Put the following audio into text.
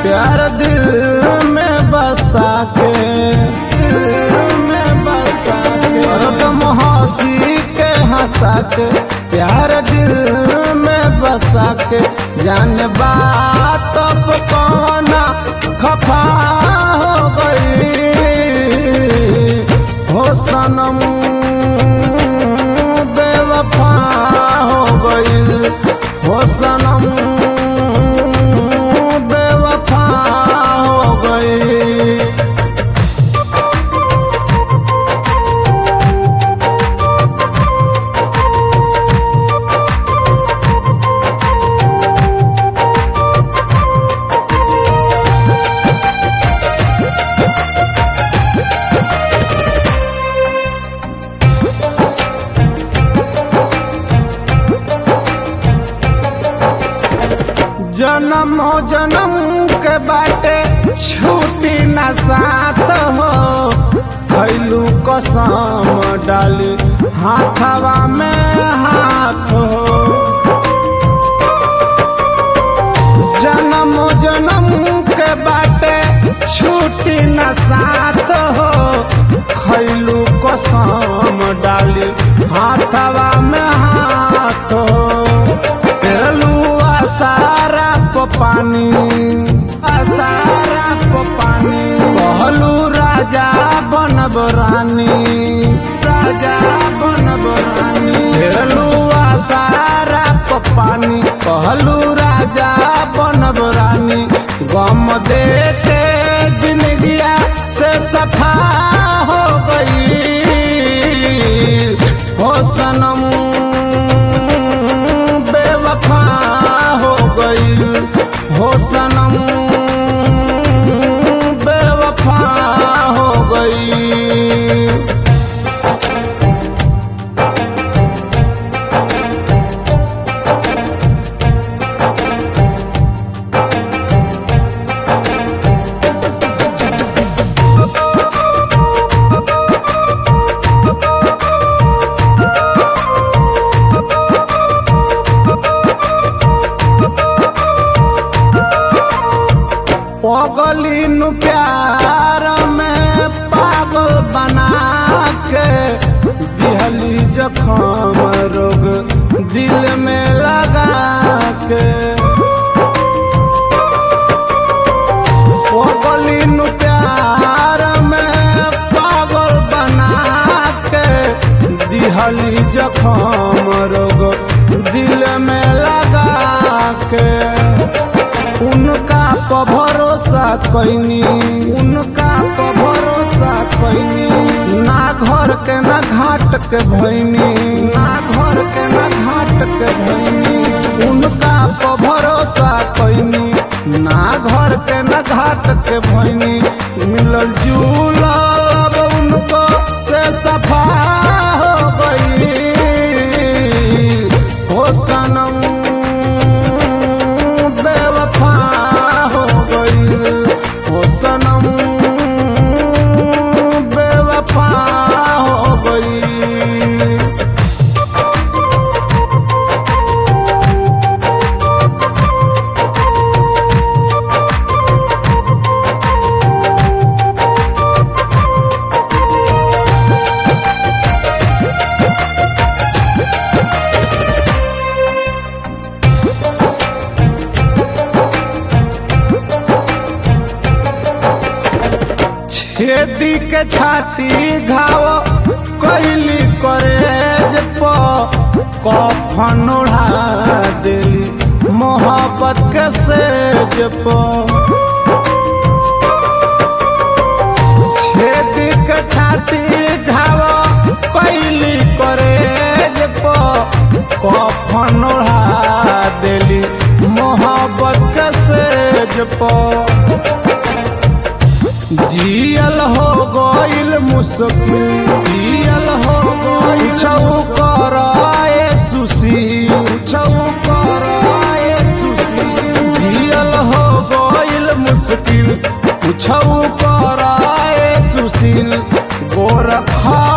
प्यार दिल में बसा के दिल में बसा के हरदम हंसी के हंसा के प्यार दिल में बसा के जान बात अब कौना खफा हो गई हो सनम बेवफा हो गई हो सनम बेवफा हो गई जन्म जन्म के बाटे छूटी न साथ हो खैलू कसम डाली हाथवा में हाथ हो जन्म जन्म के बाटे छूटी न साथ हो खैलू कसम डाली हाथवा में हाथ हो तेरलू असारा प पानी असारा प पानी कहलू राजा बनब रानी राजा बनब रानी तेरलू असारा प पानी कहलू राजा बनब रानी गम दे के जिंदगिया से सफा हो गई हो सनम बेवफा हो गई हो सनम बेवफा हो गई पगली नु प्यार में पागल बना के दिहली जखम रोग दिल में लगा के पगली नु प्यार में पागल बना के दिहली जखम रोग दिल में लगा के उनका पर भरोसा कैनी उनका पर भरोसा कैनी ना घर के ना घाट के भैनी ना घर के ना घाट के भैनी उनका पर भरोसा कैनी ना घर के ना घाट के भैनी मिलल जुलल अब उनको से सफा हो गई हो सनम बेवफा हो गई हो सनम बेवफा हो गई छेदी के छाती घाव कैली करेज प कफन ओढ़ा देली मोहब्बत के सेज प छेदी के छाती घाव कैली करेज प कफन ओढ़ा देली मोहब्बत के सेज प जियल हो गइल मुश्किल जियल हो गइल छौ कराए सुसी छौ कराए सुसी जियल हो गइल मुश्किल छौ कराए सुशील गोरखा